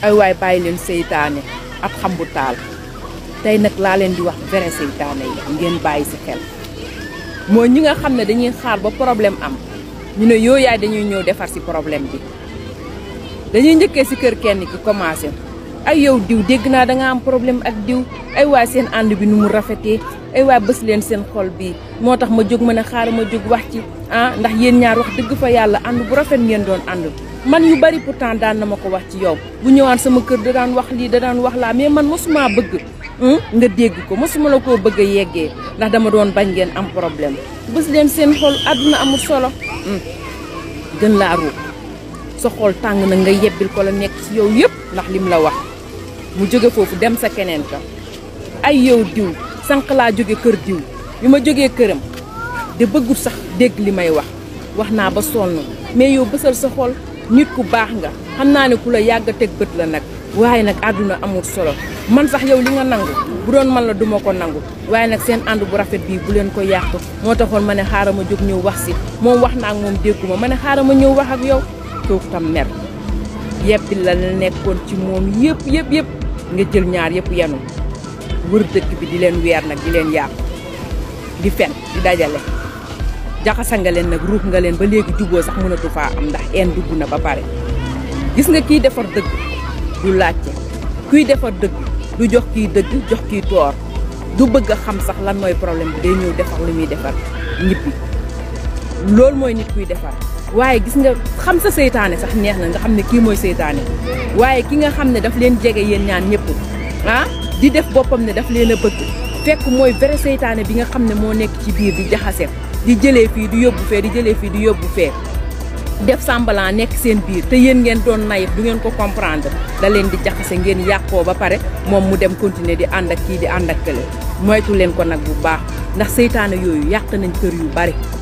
ay waay bàyyi leen seytaane ab xam bu taal tey nag laa leen di wax vrai seytaane yi ngeen bàyyi si xel mooy ñi nga xam ne dañuy xaar ba problème am ñu ne yoo yaay dañuy ñëw defar si problème bi dañuy njëkkee si kër kenn ki commencé ay yow diw dégg naa da nga am problème ak diw ay waay seen ànd bi nu mu rafetee ay waay bës leen seen xol bii moo tax ma jóg ma ne xaaral ma jóg wax ci ah ndax yéen ñaar wax dëgg fa yàlla ànd bu rafet ngeen doon ànd man yu bari pourtant daan na ma ko wax ci yow bu ñëwaan sama kër da daan wax lii da daan wax laa mais man mosuma bëgg nga dégg ko mosuma la koo bëgg a yeggee ndax dama doon bañ ngeen am problème bës leen seen xol àdduna amul solo gën laa ruub sa xol tàng na nga yebbil ko la nekk ci yow yëpp ndax lim la wax mu jóge foofu dem sa keneen ka ay yow diw sànq laa jóge kër diw bi ma jógee këram de bëggul sax dégg li may wax wax naa ba sonn mais yow bësal sa xol nit ku baax nga xam naa ne ku la yàgg a teg bët la nag waaye nag àdduna amul solo man sax yow li nga nangu bu doon man la duma ko nangu waaye nag seen ànd bu rafet bii bu leen ko yàq moo taxoon ma ne xaaral ma jóg ñëw wax si moom wax naa ak moom dégguma ma ne xaaral ma ñëw wax ak yow kooku tam mer yebbi la la nekkoon ci moom yëpp yëpp yëpp nga jël ñaar yëpp yenu wër dëkk bi di leen weer nag di leen yàqu di fen di dajale jaxasa nga leen nag ruux nga leen ba léegi juboo sax mënatu faa am ndax een dugg na ba pare gis nga kiy defar dëgg du laajte kuy defar dëgg du jox kiy dëgg jox kiy toor du bëgg a xam sax lan mooy problème bi day ñëw defar li muy defar ñibbi loolu mooy nit kuy defar waaye gis nga xam sa seytaane sax neex na nga xam ne kii mooy seytaane waaye ki nga xam ne daf leen jege yéen ñaan ñëpp ah di def boppam ne daf leen a bëgg fekk mooy vrai seytaane bi nga xam ne moo nekk ci biir di jaxase di jëlee fii di yóbbu fee di jëlee fii di yóbbu fee def semblant nekk seen biir te yéen ngeen doon nayif du ngeen ko comprendre da leen di jaxase ngeen yàqoo ba pare moom mu dem continuer di ànd ak kii di ànd ak kële moytu leen ko nag bu baax ndax seytaane yooyu yàq nañ kër yu bari